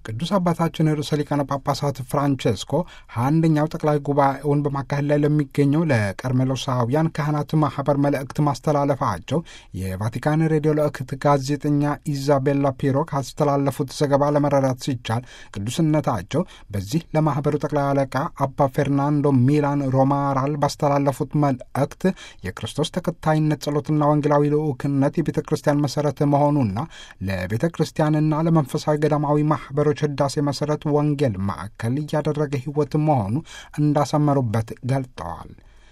ቅዱስ አባታችን ርዕሰ ሊቃነ ጳጳሳት ፍራንቼስኮ አንደኛው ጠቅላይ ጉባኤውን በማካሄድ ላይ ለሚገኘው ለቀርሜሎሳውያን ካህናት ማህበር መልእክት ማስተላለፋቸው የቫቲካን ሬዲዮ ልእክት ጋዜጠኛ ኢዛቤላ ፒሮ ካስተላለፉት ዘገባ ለመረዳት ሲቻል ቅዱስነታቸው በዚህ ለማህበሩ ጠቅላይ አለቃ አባ ፌርናንዶ ሚላን ሮማራል ባስተላለፉት መልእክት የክርስቶስ ተከታይነት ጸሎትና ወንጌላዊ ልዑክነት የቤተ ክርስቲያን መሰረት መሆኑና ለቤተ ክርስቲያንና ለመንፈሳዊ ገዳማዊ ማህበሮች ህዳሴ መሰረት ወንጌል ማዕከል እያደረገ ህይወት መሆኑ እንዳሰመሩበት ገልጠዋል።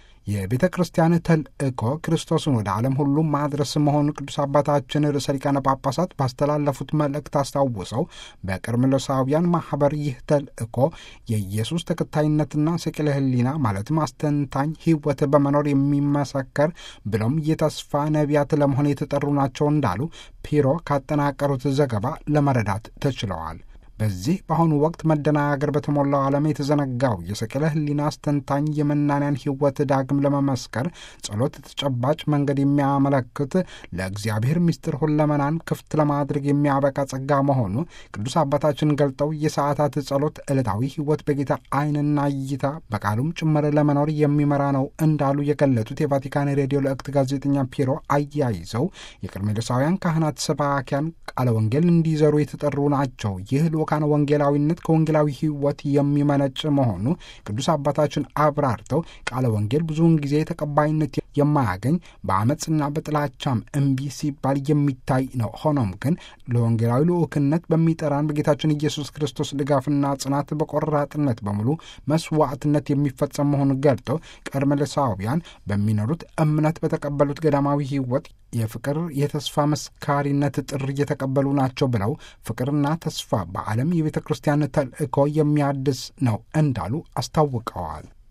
የቤተ ክርስቲያን ተልእኮ ክርስቶስን ወደ ዓለም ሁሉ ማድረስ መሆኑ ቅዱስ አባታችን ርዕሰ ሊቃነ ጳጳሳት ባስተላለፉት መልእክት አስታውሰው በቀርሜሎሳውያን ማኅበር ይህ ተልእኮ የኢየሱስ ተከታይነትና ስቅለ ህሊና ማለትም አስተንታኝ ህይወት በመኖር የሚመሰከር ብሎም የተስፋ ነቢያት ለመሆን የተጠሩ ናቸው እንዳሉ ፒሮ ካጠናቀሩት ዘገባ ለመረዳት ተችለዋል። በዚህ በአሁኑ ወቅት መደናገር በተሞላው ዓለም የተዘነጋው የሰቅለ ህሊና አስተንታኝ የመናንያን ህይወት ዳግም ለመመስከር ጸሎት ተጨባጭ መንገድ የሚያመለክት ለእግዚአብሔር ምስጢር ሁለመናን ክፍት ለማድረግ የሚያበቃ ጸጋ መሆኑ ቅዱስ አባታችን ገልጠው የሰዓታት ጸሎት ዕለታዊ ህይወት በጌታ ዓይንና እይታ በቃሉም ጭምር ለመኖር የሚመራ ነው እንዳሉ የገለጡት የቫቲካን ሬዲዮ ልእክት ጋዜጠኛ ፒሮ አያይዘው የቀርሜሎሳውያን ካህናት ሰባኪያን ቃለ ወንጌል እንዲዘሩ የተጠሩ ናቸው። ይህ ልኡካነ ወንጌላዊነት ከወንጌላዊ ህይወት የሚመነጭ መሆኑ ቅዱስ አባታችን አብራርተው ቃለ ወንጌል ብዙውን ጊዜ ተቀባይነት የማያገኝ በአመፅና በጥላቻም እምቢ ሲባል የሚታይ ነው። ሆኖም ግን ለወንጌላዊ ልኡክነት በሚጠራን በጌታችን ኢየሱስ ክርስቶስ ድጋፍና ጽናት በቆራጥነት በሙሉ መስዋዕትነት የሚፈጸም መሆኑን ገልጠው ቀርሜሎሳውያን በሚኖሩት እምነት በተቀበሉት ገዳማዊ ህይወት የፍቅር የተስፋ መስካሪነት ጥሪ እየተቀበሉ ናቸው ብለው ፍቅርና ተስፋ በዓለም የቤተ ክርስቲያን ተልእኮ የሚያድስ ነው እንዳሉ አስታውቀዋል።